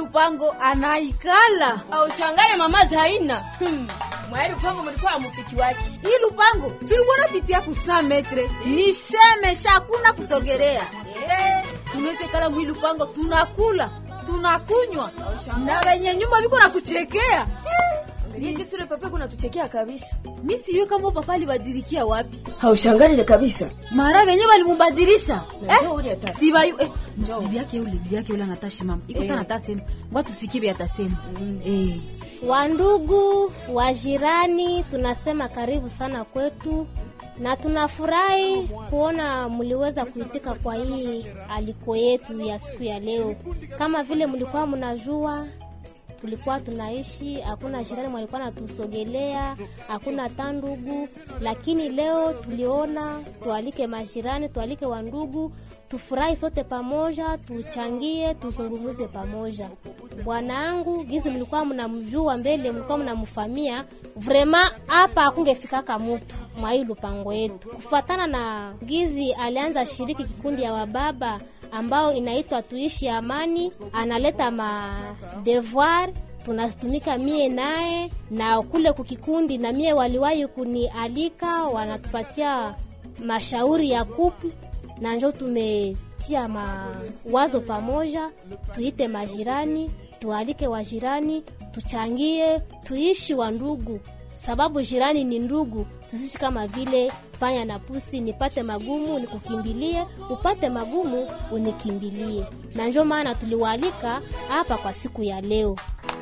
lupango anaikala aushangale mama zaina hmm. mwaeli upango mulikuwa mufiki wake hii lupango silikuwa napitia kusa metre ni shemesha hakuna kusogelea Eh, tunawezekala mwi lupango tunakula tunakunywa na wenye nyumba viko na kuchekea angalia sura papa kuna tuchekea kabisa mi sijui kama papa alibadilikia wapi haushangalile kabisa mara venye walimubadilisha Njoo ule ata- sibayu eh, Njoo. bibi yake ule bibi yake ule anatashimama iko Eh. sana atasema ngwa tusikie vya atasema eh. Wandugu wajirani, tunasema karibu sana kwetu na tunafurahi kuona mliweza kuitika kwa hii aliko yetu ya siku ya leo. Kama vile mlikuwa mnajua, tulikuwa tunaishi, hakuna jirani mwalikuwa natusogelea, hakuna hata ndugu, lakini leo tuliona tualike majirani, tualike wandugu, tufurahi sote pamoja, tuchangie, tuzungumuze pamoja. Bwanangu gizi mlikuwa mnamjua mbele, mlikuwa mnamfamia vrema, hapa hakungefikaka mutu mwa hii lupango yetu, kufuatana na gizi alianza shiriki kikundi ya wababa ambao inaitwa tuishi amani, analeta ma devoir tunazitumika mie naye na kule kukikundi, na mie waliwahi kunialika, wanatupatia mashauri ya couple na njo tumetia mawazo pamoja, tuite majirani, tualike wajirani, tuchangie, tuishi wa ndugu, sababu jirani ni ndugu. Tusisi kama vile panya na pusi, nipate magumu nikukimbilie, upate magumu unikimbilie. Na njo maana tuliwaalika hapa kwa siku ya leo.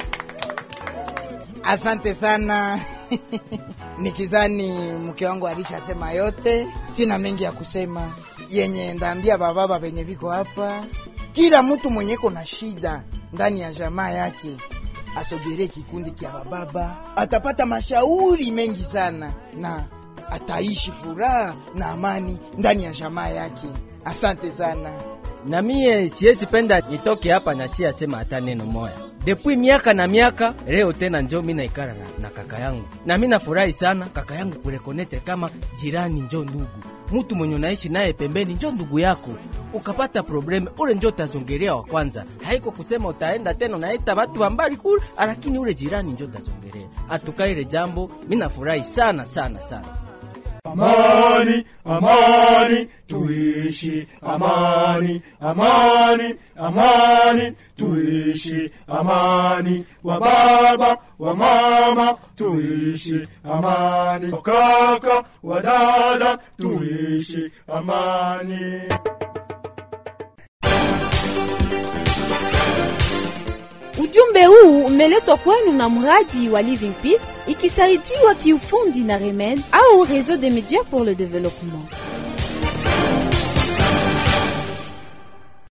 Asante sana nikizani mke wangu alishasema yote, sina mengi ya kusema. Yenye ndaambia bababa venye viko hapa, kila mtu mwenye iko na shida ndani ya jamaa yake asogelee kikundi kya bababa, atapata mashauri mengi sana na ataishi furaha na amani ndani ya jamaa yake. Asante sana. na mie siwezi penda nitoke hapa na si asema hata neno moya depuis miaka na miaka. Leo tena njo mi naikara na, na kaka yangu na mi nafurahi sana kaka yangu kurekonete kama jirani njo ndugu, mutu mwenye unaishi naye pembeni njo ndugu yako. Ukapata probleme ule njo utazongelea wa kwanza, haiko kusema utaenda tena unaita watu wa mbali kule, lakini ule jirani njo utazongelea. Atukaile jambo mi nafurahi sana sana sana. Amani, amani, tuishi amani, amani, amani, tuishi amani, wa baba, wa mama, tuishi amani, wa kaka, wa dada, tuishi amani. Ujumbe huu umeletwa kwenu na mradi wa Living Peace ikisaidiwa kiufundi na Remed au Réseau des médias pour le développement.